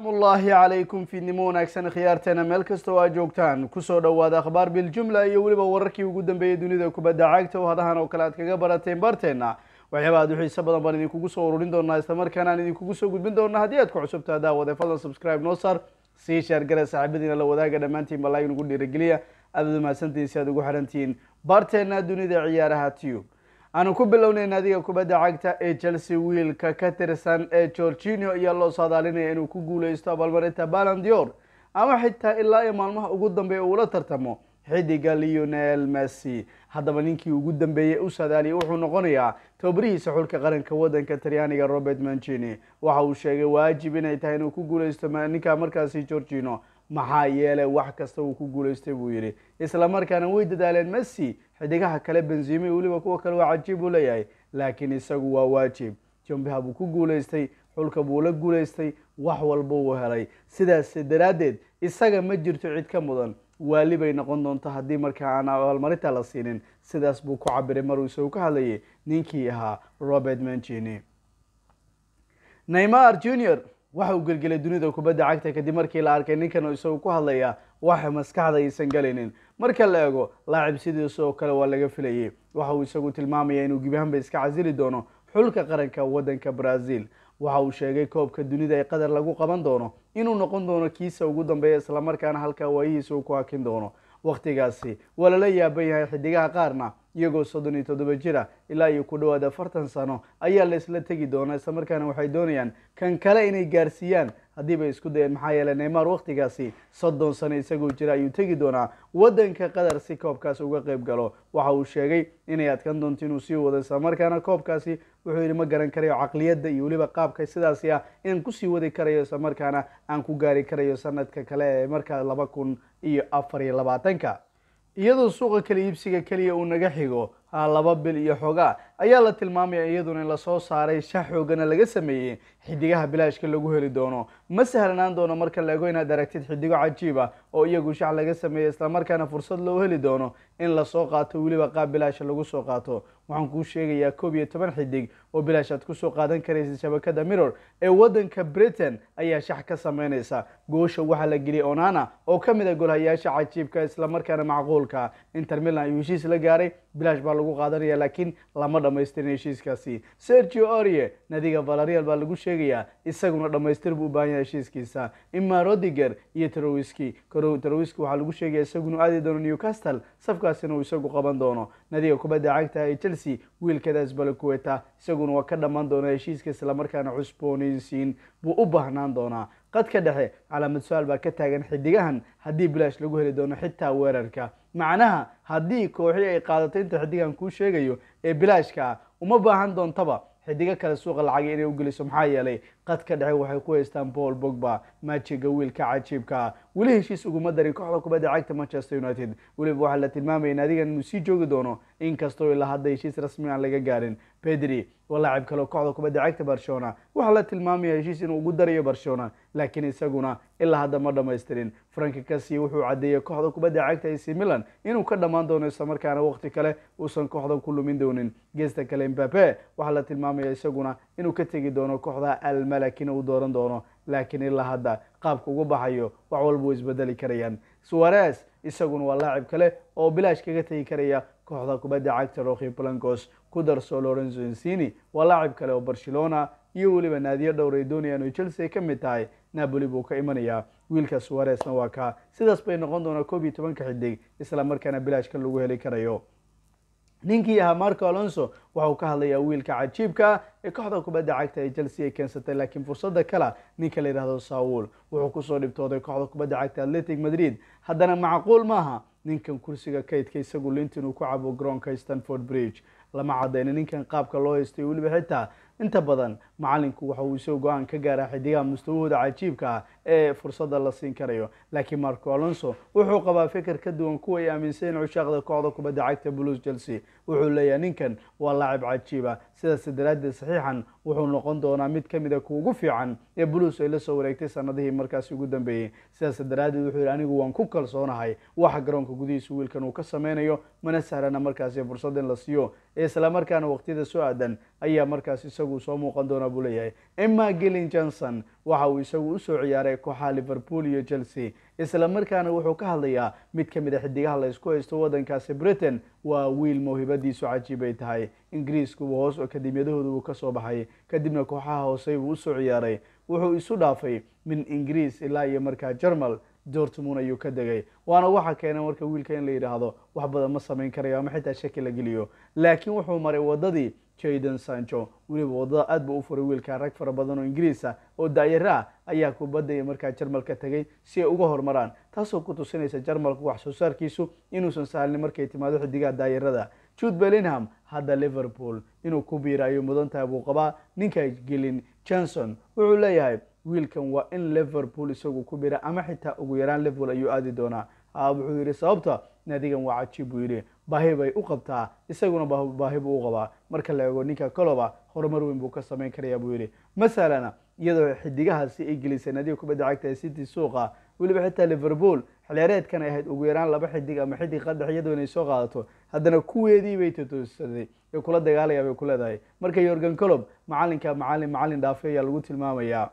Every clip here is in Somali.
salaamullaahi calaykum fiidnimo wanaagsan khiyaarteena meel kastoo aad joogtaan kusoo dhowaada akhbaar biljumla iyo weliba wararkii ugu dambeeyey dunida kubadda cagta oo hadahan oo kale aad kaga barateen barteenna waxyaaba aad u xiiso badan baan idinkugu soo ururin doonaa islamarkaana aan idinkugu soo gudbin doonaa haddii aad ku cusubtaa daawade fadlan subscribe noo saar sii shaargara saaxiibadiina la wadaaga dhammaantiin balaayin ugu dhiirageliya aad ad umahadsantihiin si aad ugu xirantihiin barteenna dunida ciyaaraha tube aanu ku bilownay naadiga kubadda cagta ee chelsea wiilka ka tirsan ee gorginio ayaa loo saadaalinaya inuu ku guuleysto abaalmarinta balandior ama xitaa ilaa iyo maalmaha ugu dambeeya uula tartamo xidiga leonel messi haddaba ninkii ugu dambeeyey u saadaaliyay wuxuu noqonayaa tababarihiisa xulka qaranka wadanka talyaaniga robert mancini waxa uu sheegay waajib inay tahay inuu ku guuleysto ninka markaasi gorgino maxaa yeelay wax kasta uu ku guuleystay buu yidhi isla markaana way dadaaleen messi xidigaha kale benzime weliba kuwa kale waa cajiib uu leeyahay laakiin isagu waa waajib jombiha buu ku guuleystay xulka buu la guuleystay wax walba uu helay sidaas daraaddeed isaga ma jirto cid ka mudan waali bay noqon doonto haddii markaa aan abaalmarinta la siinin sidaas buu ku cabiray maruu isagu ka hadlayay ninkii ahaa robert mancini neymar junior waxa uu gelgelay dunida kubadda cagta kadib markii la arkay ninkan isagu ku hadlaya waxa maskaxda aysan galaynin marka la eego laacib sidiisa oo kale waa laga filayay waxa uu isagu tilmaamaya inuu gibahanba iska casili doono xulka qaranka wadanka brazil waxa uu sheegay koobka dunida ee qatar lagu qaban doono inuu noqon doono kiisa ugu dambeeya islamarkaana halkaa waayihiisa uu ku hakin doono wakhtigaasi waa lala yaaban yahay xidigaha qaarna iyagoo soddon iyo toddoba jira ilaa iyo ku dhawaad afartan sano ayaa la isla tegi doonaa islamarkaana waxay doonayaan kan kale inay gaarsiiyaan haddii bay isku dayeen maxaa yeeley neymar wakhtigaasi soddon sano isagoo jira ayuu tegi doonaa wadanka qatar si koobkaas uga qayb galo waxa uu sheegay inay adkan doonto inuu sii wado islamarkaana koobkaasi wuxuu yidhi ma garan karayo caqliyadda iyo weliba qaabka sidaasi ah inaan kusii wadi karayo islamarkaana aan ku gaari karayo sanadka kale ee markaa laba kun iyo afar iyo labaatanka iyadoo suuqa kala iibsiga keliya uu naga xigo laba bil iyo xoogaa ayaa la tilmaamaya iyaduna in lasoo saaray shax xoogana laga sameeyey xidigaha bilaashka lagu heli doono ma sahlanaan doono marka la ego inaad aragtid xidigo cajiiba oo iyagu shax laga sameeyey islamarkaana fursad loo heli doono in lasoo qaato weliba qaab bilaasha lagu soo qaato waxaan kuu sheegayaa koob iyo toban xidig oo bilaash aad kusoo qaadan karaysa shabakada mirror ee wadanka britain ayaa shax ka sameynaysa goosha waxaa la geliyay onana oo ka mid a golhayaasha cajiibka islamarkaana macquulka inter milan ayuu heshiis la gaaray bilaash baa lagu qaadanaya laakiin lama dhamaystirin heshiiskaasi sergio orie nadiga valarial baa lagu sheegayaa isaguna dhamaystir buu u baahan yahay heshiiskiisa ima rodiger iyo trowiski trowiski waxaa lagu sheegaya isaguna aadi doono newcastle safkaasina uu isagu qaban doono nadiga kubadda cagta ee chelsea wiilkadaas balakuweta isaguna waa ka dhammaan doona heshiiska islamarkaana cusboonaysiin buu u baahnaan doonaa qadka dhexe calaamad su-aal baa ka taagan xidigahan haddii bilaash lagu heli doono xitaa weerarka macnaha haddii kooxi ay qaadato inta xidigan kuu sheegayo ee bilaashka ah uma baahan doontaba xidigo kale suuqa lacagay inay u geliso maxaa yeelay qadka dhexe waxay ku haystaan paul bogba majiga wiilka cajiibka ah weli heshiis uguma darin kooxda kubadda cagta manchester united weliba waxaa la tilmaamaya in adigan inuu sii joogi doono inkastoo ilaa hadda heshiis rasmi aan laga gaarin pedri waa laacib kale kooxda kubadda cagta barcelona waxaa la tilmaamaya heshiis inuu ugu darayo barcelona laakiin isaguna ilaa hadda ma dhamaystirin franki kasi wuxuu caddeeyey kooxda kubadda cagta ac milan inuu ka dhammaan doono islamarkaana waqti kale uusan kooxda ku lumin doonin geesta kale mbape waxaa la tilmaamaya isaguna inuu ka tegi doono kooxda almalakina uu dooran doono laakiin ilaa hadda qaabka ugu baxayo wax walba way isbedeli karayaan suares isaguna waa laacib kale oo bilaash kaga tegi karaya kooxda kubadda cagta roki blancos ku darso lorenzo insini waa laacib kale oo barcelona iyo weliba naadiyo dhowr ay doonayaan oo chelsea ka mid tahay napoli buu ka imanayaa wiilka suaresna waa kaa sidaas bay noqon doonaa koob iyo tobanka xidig isla markaana bilaashka lagu heli karayo ninkii ahaa marco alonso waxa uu ka hadlayaa wiilka cajiibka ee kooxda kubadda cagta ee chelsea ay keensatay laakiin fursadda kale ninka la yidhahdo saul wuxuu kusoo dhibtooday kooxda kubadda cagta atletic madrid haddana macquul maaha ninkan kursiga kaydka isagu linta inuu ku cabo garoonka stanford bridge lama cadayna ninkan qaabka loo haystay weliba xitaa inta badan macalinku waxa uu isoo go-aan ka gaaraa xidigaha mustawahooda cajiibka ah ee fursadda la siin karayo laakiin marco alonso wuxuu qabaa fikir ka duwan kuwa ay aaminsan cushaaqda kooxda kubadda cagta blues chelsea wuxuu leeyahay ninkan waa laacib cajiiba sidaas daraaddeed saxiixan wuxuu noqon doonaa mid ka mida kuugu fiican ee buluus ay la soo wareegtay sanadihii markaasi ugu dambeeyey sidaas daraaddeed wuxuu yidhi anigu waan ku kalsoonahay waxa garoonka gudihiisa wiilkan uu ka sameynayo mana sahlana markaasi fursad in la siiyo islamarkaana waqtiyada soo aadan ayaa markaas isagu soo muuqan doona buu leeyahay emma gillin johnson waxa uu isagu usoo ciyaaray kooxaha liverpool iyo chelsea isla markaana wuxuu ka hadlayaa mid ka mid a xidigaha la isku haysto waddankaasi britain waa wiil mawhibadiisu cajiib ay tahay ingiriisku hoos akademiyadahooda uu kasoo baxay kadibna kooxaha hoose buu usoo ciyaaray wuxuu isu dhaafay min ingiriis ilaa iyo markaa jermal dortmund ayuu ka degay waana waxa keena marka wiilka in la yidhaahdo wax badan ma samayn karayo ama xitaa shaki la geliyo laakiin wuxuu maray wadadii jayden sancho weliba wadada aad buu u furay wiilka rag fara badan oo ingiriis ah oo daayaro ah ayaa kubadda markaa jarmalka tegay si ay uga hormaraan taasoo ku tusinaysa jarmalku wax soo saarkiisu inuusan sahlin markay timaado xidigaha daayarada jude bellingham hadda liverpool inuu ku biira ayuu mudan tahay buu qabaa ninka gelin johnson wuxuu leeyahay wiilkan waa in liverpool isagu ku bira ama xitaa ugu yaraan liverpool ayuu aadi doonaa wuxuu yidhi sababta naadigan waa cajiib buu yidhi baahi bay u qabtaa isaguna baahi buu u qabaa marka la eego ninka coloba horumar weyn buu ka samayn karaya buu yidhi masalana iyadoo xidigahaasi ay gelisay naadiga kubadda cagta ee city suuqa weliba xitaa liverpool xiliyaareedkan ay ahayd ugu yaraan laba xidig ama xidig qadax iyadoo inay soo qaadato haddana kuweedii bay totosaday ee kula dagaalaya bay ku leedahay marka yorgan colob macalinka macalin macalin dhaafe ayaa lagu tilmaamayaa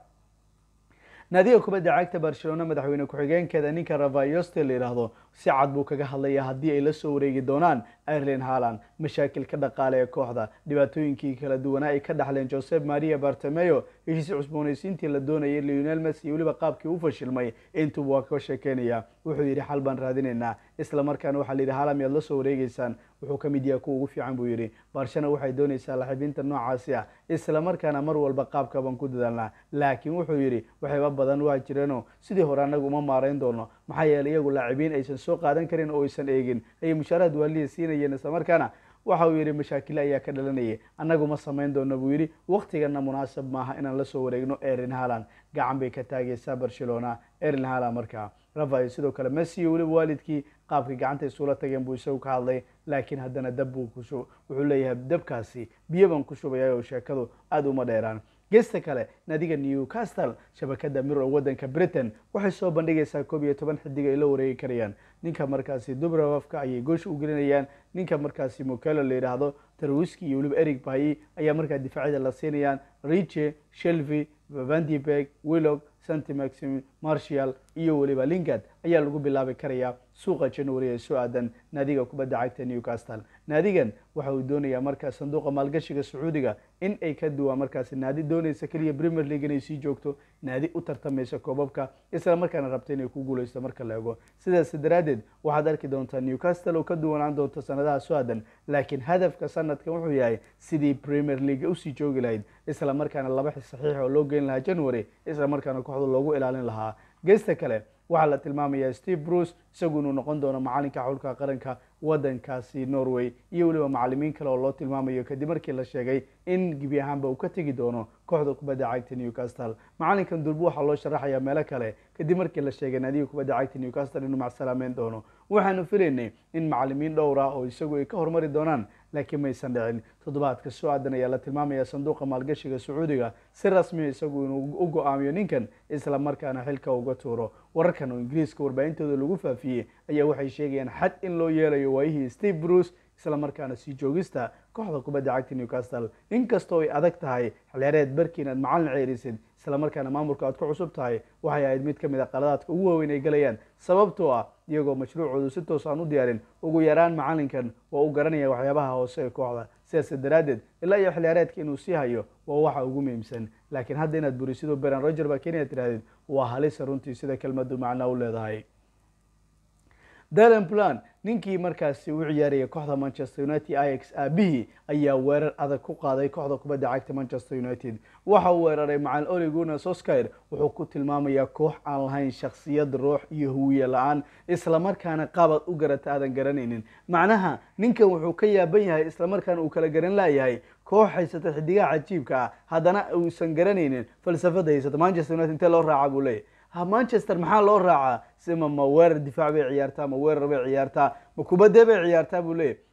naadiga kubadda cagta barcelona madaxweyne ku-xigeenkeeda ninka ravayoste la yidhaahdo si cad buu kaga hadlaya haddii ay la soo wareegi doonaan ireland haaland mashaakilka dhaqaale ee kooxda dhibaatooyinkii kala duwanaa ay ka dhaxleen josep maria bartemeyo heshiis cusboonaysiintii la doonayay leonel messi iyo weliba qaabkii u fashilmay intuba waa ka sheekeynaya wuxuu yidhi xal baan raadinaynaa isla markaana waxaa la yidhi haaland miyaad la soo wareegeysaan wuxuu ka mid yahay kuwa ugu fiican buu yidhi barshana waxay doonaysaa laxibiinta noocaasi ah isla markaana mar walba qaabka baan ku dadaalnaa laakiin wuxuu yidhi waxayba badan waa jireenoo sidii hore annagu uma maarayn doono maxaa yeelay iyagu laacibiin aysan soo qaadan karin oo aysan eegin ayay mushaaraad waaliya siinayeen isla markaana waxa uu yidhi mashaakilo ayaa ka dhalanayay annagu ma samayn doono buu yidhi waktigana munaasab maaha inaan la soo wareegno erin haland gacan bay ka taagaysaa barcelona erin haland markaa rafael sidoo kale messi iyo weliba waalidkii qaabkii gacanta isula tageen buu isagu ka hadlay laakiin haddana dab buu ku shub wuxuu leeyahay dabkaasi biyo baan ku shubaya oo sheekadu aada uma dheeraan geesta kale naadiga newcastle shabakada mirror waddanka britain waxay soo bandhigaysaa koob iyo toban xidig ay la wareegi karayaan ninka markaasi dubravafka ayay goosh u gelinayaan ninka markaasi mokelo la yidhaahdo tarwiski iyo weliba eric bayi ayaa markaa difaacyada la siinayaan riche shelvy vandibeg willog santi maxim marshall iyo weliba lingard ayaa lagu bilaabi karayaa suuqa january ee soo aadan naadiga kubadda cagta newcastle naadigan waxa uu doonayaa markaa sanduuqa maalgashiga sacuudiga in ay ka duwaan markaasi naadi doonaysa keliya premier league inay sii joogto naadi u tartamaysa koobabka isla markaana rabta inay ku guuleysto marka la ego sidaas daraaddeed waxaad arki doontaa newcastle oo ka duwanaan doonto sanadaha soo aadan laakiin hadafka sanadkan wuxuu yahay sidii premier league usii joogi lahayd isla markaana laba saxiix oo loo geyn lahaa january isla markaana kooxda loogu ilaalin lahaa geesta kale waxaa la tilmaamayaa steve bruce isagu inuu noqon doono macalinka xulka qaranka waddankaasi norway iyo weliba macalimiin kale oo loo tilmaamayo kadib markii la sheegay in gebi ahaanba uu ka tegi doono kooxda kubadda cagta newcastle macalinkan durbu waxaa loo sharaxayaa meelo kale kadib markii la sheegay naadiga kubadda cagta newcastle inuu macsalaameyn doono waxaanu filaynay in macalimiin dhowr ah oo isagu ay ka hormari doonaan laakiin maysan dhicin toddobaadka soo aadan ayaa la tilmaamaya sanduuqa maalgashiga sacuudiga si rasmiya isagu inuu u go-aamiyo ninkan isla markaana xilka uga tuuro wararkan oo ingiriiska warbaahintooda lagu faafiyey ayaa waxay sheegayaan xad in loo yeelayo waayihii steve bruce isla markaana sii joogista kooxda kubadda cagta newcastle inkastoo ay adag tahay xilyareed barkiin aad macalin ceerisid isla markaana maamulka aad ku cusub tahay waxay ahayd mid ka mid a qaladaadka ugu waaweyn ay galayaan sababtoo ah iyagoo mashruucoodu si toos aan u diyaarin ugu yaraan macalinkan waa u garanaya waxyaabaha hoose ee kooxda sidaas daraaddeed ilaa iyo xiliyaareedka inuu sii hayo waa waxa ugu muhiimsan laakiin hadda inaad burisidoo beran roger baa kenya tirahdid waa halisa runtii sida kelmadu macnaa u leedahay dalen plan ninkii markaasi u ciyaaraya kooxda manchester united ix aabihii ayaa weerar adag ku qaaday kooxda kubadda cagta manchester united waxa uu weeraray macalin oli guna soskir wuxuu ku tilmaamayaa koox aan lahayn shaksiyad ruux iyo huwiye la-aan islamarkaana qaabad u garata aadan garanaynin macnaha ninkan wuxuu ka yaaban yahay islamarkaana uu kala garan laayahay koox haysata xidigaha cajiibka ah haddana uusan garanaynin falsafada haysata manchester united intee loo raaca buu leeyahy ha manchester maxaa loo raacaa sima ma weerar difaac bay ciyaartaa ma weerar bay ciyaartaa ma kubadee bay ciyaartaa buu leeyahy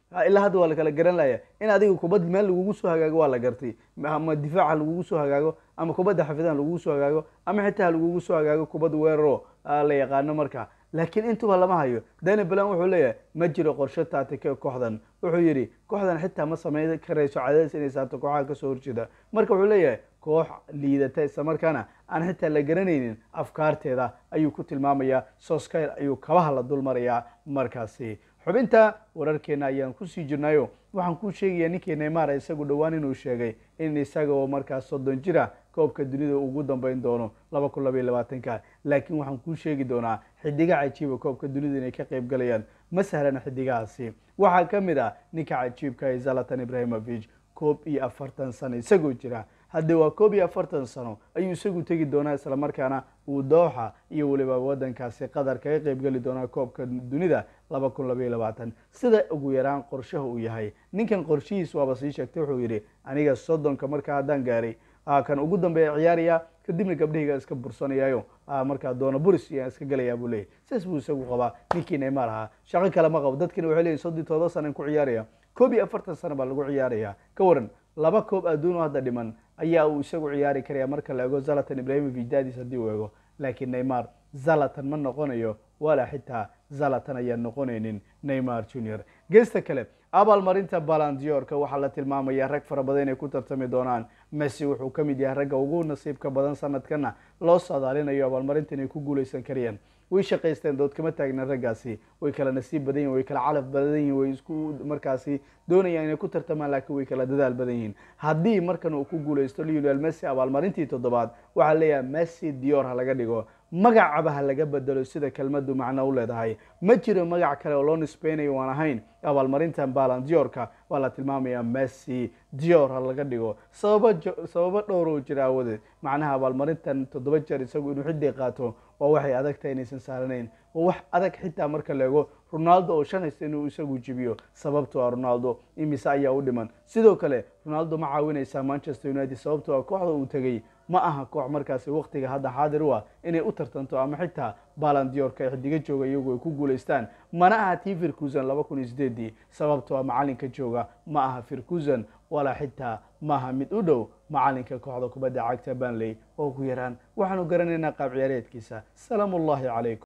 ilaa hadda waa la kala garan laya in adiga kubad meel lagugu soo hagaago waa la gartay ama difaaca lagugu soo hagaago ama kubadda xafidahan lagugu soo hagaago ama xitaa lagugu soo hagaago kubad weeraro la yaqaano marka laakiin intuba lama hayo dani balan wuxuu leeyahay ma jiro qorshe taatike kooxdan wuxuu yidhi kooxdan xitaa ma sameyn karayso cadaadis inay saarto kooxaha kasoo horjeeda marka wuxuu leeyahay koox liidata islamarkaana aan xitaa la garanaynin afkaarteeda ayuu ku tilmaamayaa soskyr ayuu kabaha la dul marayaa markaasi xubinta wararkeena ayaan kusii jirnayo waxaan kuu sheegayaa ninkii neymar isagu dhowaan inuu sheegay in isaga oo markaas soddon jira koobka dunida ugu dambeyn doono laba kun labaiyo labaatanka laakiin waxaan kuu sheegi doonaa xidiga cajiiba koobka dunida inay ka qayb galayaan ma sahlana xidigahaasi waxaa ka mid ah ninka cajiibka ee zalatan ibrahimovic koob iyo afartan sano isagoo jira haddii waa koob iyo afartan sano ayuu isagu tegi doonaa islamarkaana uu dooxa iyo weliba wadankaasi qatar kaga qayb geli doonaa koobka dunida laba kun labaiyo labaatan sida ugu yaraan qorshaha uu yahay ninkan qorshihiis waaba sii sheegtay wuxuu yidhi aniga soddonka markaa haddaan gaaray kan ugu dambeeya ciyaaraya kadibna gabdhahayga iska bursanayaayo markaa doona buris iyaan iska gelayaa buu leeyahy sidaas buu isagu qabaa ninkii neymar ahaa shaqo kale ma qabo dadkina waxay leeyihin soddon todoba sanan ku ciyaaraya koob iyo afartan sano baa lagu ciyaaraya ka waran laba koob adduun oo hadda dhiman ayaa uu isagu ciyaari karaya marka la ego zalatan ibrahimovic daadis haddii uu ego laakiin neymar zalatan ma noqonayo walaa xitaa zalatan ayaan noqonaynin neymar junior geesta kale abaalmarinta balandiorka waxaa la tilmaamaya rag fara badan inay ku tartami doonaan messi wuxuu ka mid yahay ragga ugu nasiibka badan sanadkana loo saadaalinayo abaalmarinta inay ku guuleysan karayaan way shaqaysteen dood kama taagna raggaasi way kala nasiib badan yihin way kala calaf badan yihin way isku markaasi doonayaan inay ku tartamaan laakiin way kala dadaal badan yihiin haddii markan uu ku guuleysto lionel messi abaalmarintii toddobaad waxaa leeyahay messi dior ha laga dhigo magacaba ha laga bedelo sida kelmadu macno u leedahay ma jiro magac kale oo loo nisbeynayo waan ahayn abaalmarintan balandiorka waa la tilmaamaya messi dior ha laga dhigo sababa sababo dhowr oo jira awadeed macnaha abaalmarintan toddoba jeer isagu inuu xidday qaato waa waxay adag tahay inaysan saaranayn waa wax adag xitaa marka la ego ronaldo oo shan haysta inuu isagu jibiyo sababto a ronaldo imise ayaa u dhiman sidoo kale ronaldo ma caawinaysaa manchester united sababto a kooxda uu tegey ma aha koox markaasi waktiga hadda xaadir u ah inay u tartanto ama xitaa balandiorka ay xidiga jooga iyagu ay ku guulaystaan mana aha tii firkusan laba kun iyo sideedii sababtoo a macalinka jooga ma aha firkusan walaa xitaa maaha mid u dhow macalinka kooxda kubadda cagta banley oo ugu yaraan waxaanu garanaynaa qaab ciyaareedkiisa salaamu ullahi calaykum